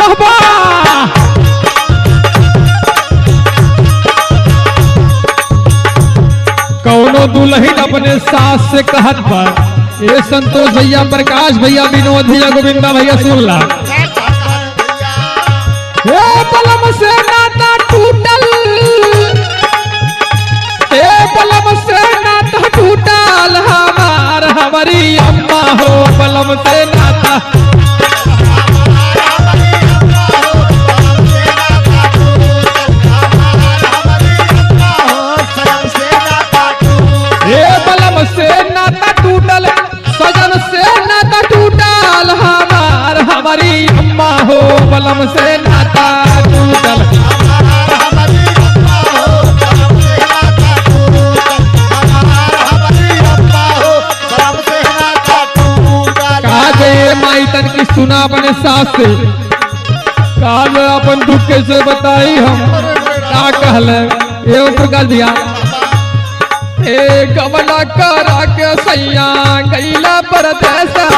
बाबा कौनो दुल्हन अपने सास से कहत बा ये संतोष भैया प्रकाश भैया विनोद भैया गोविंदा भैया सुन ला हे बलम से नाता टूटल हे बलम से नाता टूटल हमार हमारी अम्मा हो बलम से नाता हे बलम से नाता टूटल सजन से नाता टूटल हमार हमारी अम्मा हो बलम से नाता टूटल कहा गए माई तन की सुना अपने सास से कहा गए अपन दुख कैसे बताई हम क्या कहल एवं प्रकाश दिया ए गमला करा के सैया गैला परदेसा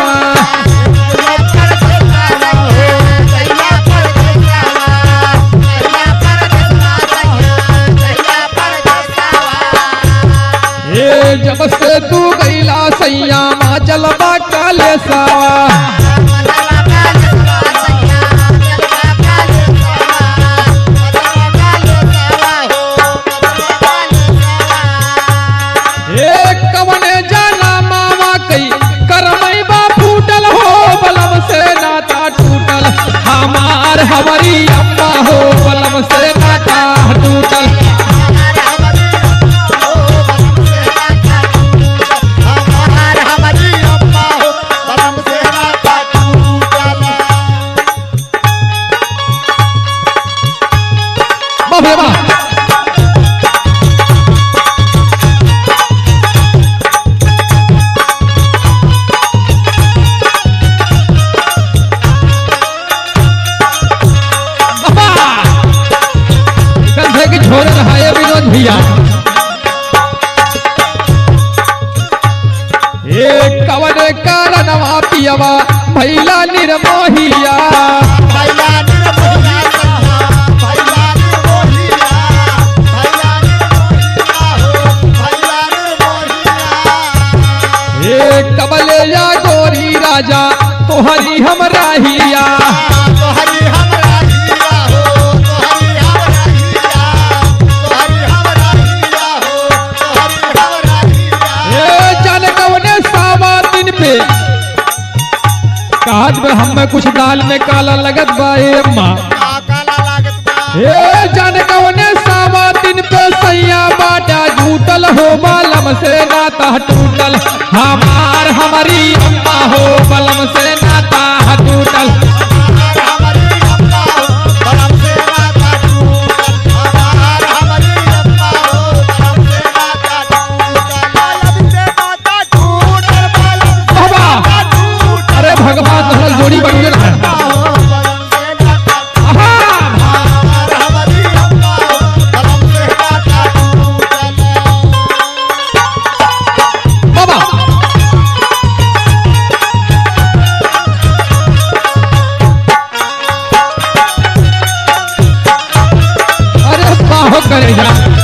ए जब से तू गैला सैया माँ चलबा काले सावा ए कवने जाना मामा कई करमई बा फूटल हो बलम से नाता टूटल हमार हमारी अम्मा हो बलम से नाता टूटल वाह भैया वाह वाह! कंधे की झोर रहा है विनोद भैया ए कवन कारणवा पियवा भैला निर्मोहिया ए कबले या गोरी राजा तोहरी हम राहिया ए जान कवने सावा दिन पे कहत में हम में कुछ दाल में काला लगत बा ए अम्मा ए जान कवने सावा दिन पे सैया बाटा झूठल हो बलम से नाता टूटल हमार हमारी अम्मा हो बलम से नाता टूटल बाबा अरे भगवान तुम्हारा जोड़ी बन गया है आहा! बाबा अरे बाहो करेगा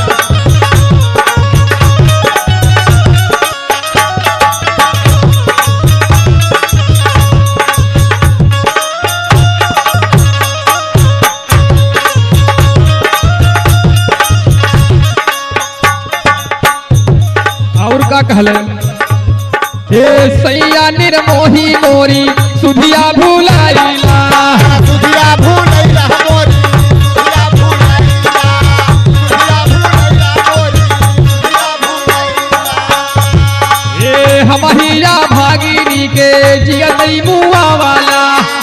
और का कहले हे सैया निर्मोही मोरी सुधिया भूलाइला हे हमहिया भागिनी के जियतई मुआ वाला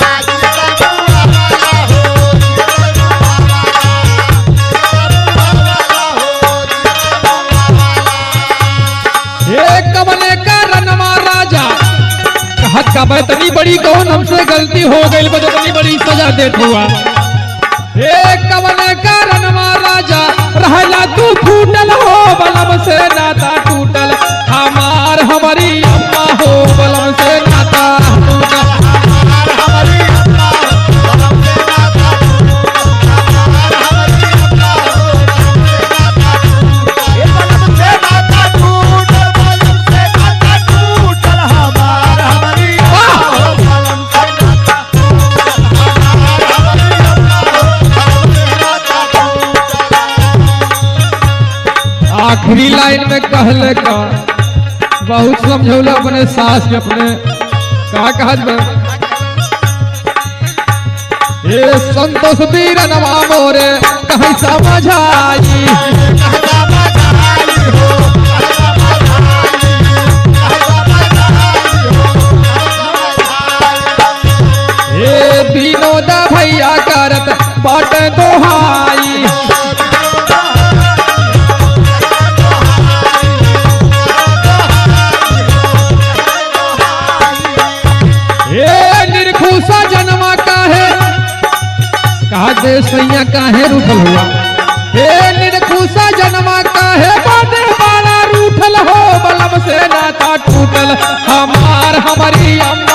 हे कमले का रनमा राजा कहत का बतनी बड़ी कौन हमसे गलती हो गई बदतनी बड़ी सजा देत हुआ हे कमले का रनमा राजा रहला तू फूटल हो बलम से नाता टूटल हमार हमारी अम्मा हो बलम से नाता टूटल आखिरी लाइन में कहले का बहुत समझौला अपने सास के अपने का कहत बा ये संतोष वीर नवा मोरे कहीं समझाई ये विनोद भैया करत बाट दोहाई ये निर्खुशा जन्मा काहे कहा दे सैया काहे रूठल हुआ हे निर्खुशा जन्मा काहे बाटे बाला रूठल हो बलम से नाता टूटल हमार हमारी अम्मा